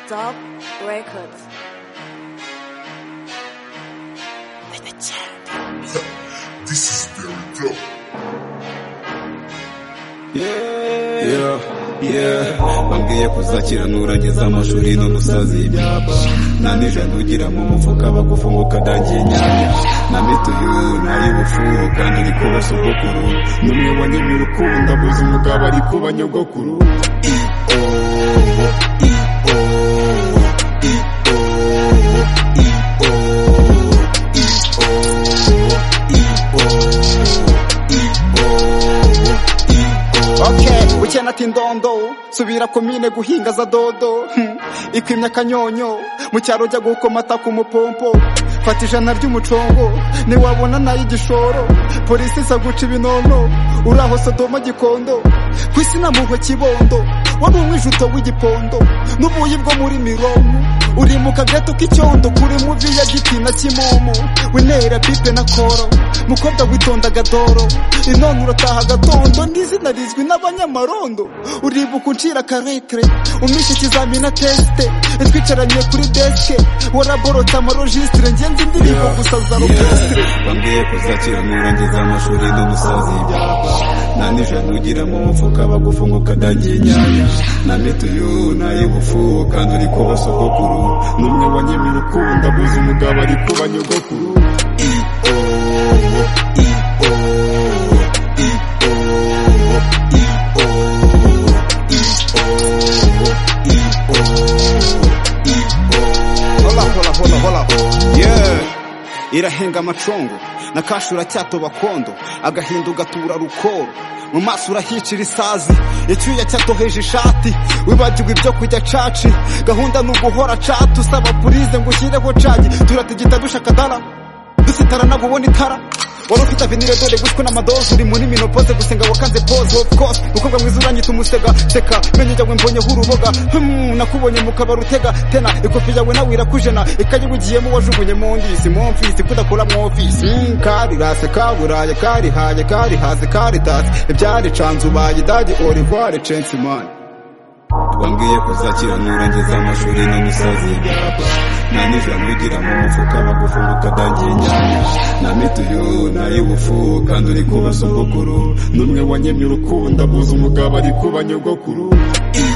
Stop Records. This is very dope. Yeah, yeah. Bambwiye kuzakiranura ngeze amashuri n'ubusazi nanije ndugira mu mufuka bagufunguka dagiye nyanya namituye nari bufuru kandi ndi kuba sogokuru n'umwe wa nyamirukundo abuze umugabo ari kuba nyogokuru iyo iyo iyo iyo iyo iyo Okay, ukena ati ndondo subira komine guhinga za dodo hmm. ikwimya akanyonyo mu cyaro jya gukomata ku mupompo fata ijana ry'umucongo niwabona nayo igishoro polisi isa guca ibinono uri aho sodoma gikondo ku isi namuhwe kibondo wari umwijuto w'igipondo n'ubuyi bwo muri mironko uri mu kageto k'icyondo kuri muvi ya giti na kimomo winera pipe na koro mukobwa witonda agadoro inone urataha agatondo n'izina rizwi n'abanyamarondo uribuka uncira karekre umpishe ikizamini na tesite twicaranye kuri deske waraborota amarojisitire ngenzi indirimbo gusa za rokesitire bambwiye kuzakira nurangiza amashuri n'umusazi nanije ntugira mu mufuka bagufunguka dagiye nyanya na mituyu nayibufu kandi uri kuba sogokuru n'umwe wa nyamirukundo abuze umugabo ari kuba nyogokuru iyo iyo iyo Hola, hola, hola, hola. Yeah. Irahenga amacongo na kashi uracyatoba kondo agahinda ugatura rukoro mu maso urahicira isazi icyuya cyatoheje ishati wibagirwa ibyo kujya caci gahunda ni uguhora cati usaba purize ngo ushyireho cagi turatigita dushaka dara dusitarana gubona itara wari ufite avenire dore gushwe n'amadozi uri muri minopoze gusenga wakanze pose of course mukobwa mwiza uranyita umusega seka menyo yawe mbonyeho uruboga hmm, nakubonye mu kabari utega tena ikofi yawe nawe irakujena ikayi ugiyemo wajugunye mu ndisi mu mfisi kudakora mu ofisi Hmm, karirase kaburaye karihaye karihase karitase ibyaricanze ubaye idagi orivare censimani bambwiye kuzakiranura ngeze amashuri n'umusazi nanije ntugira mu mufuka bagufunguka dagiye nyanya na mituyu nayibufu kandi uri kuba sogokuru n'umwe wa nyamirukundo abuze umugabo ari kuba nyogokuru iyo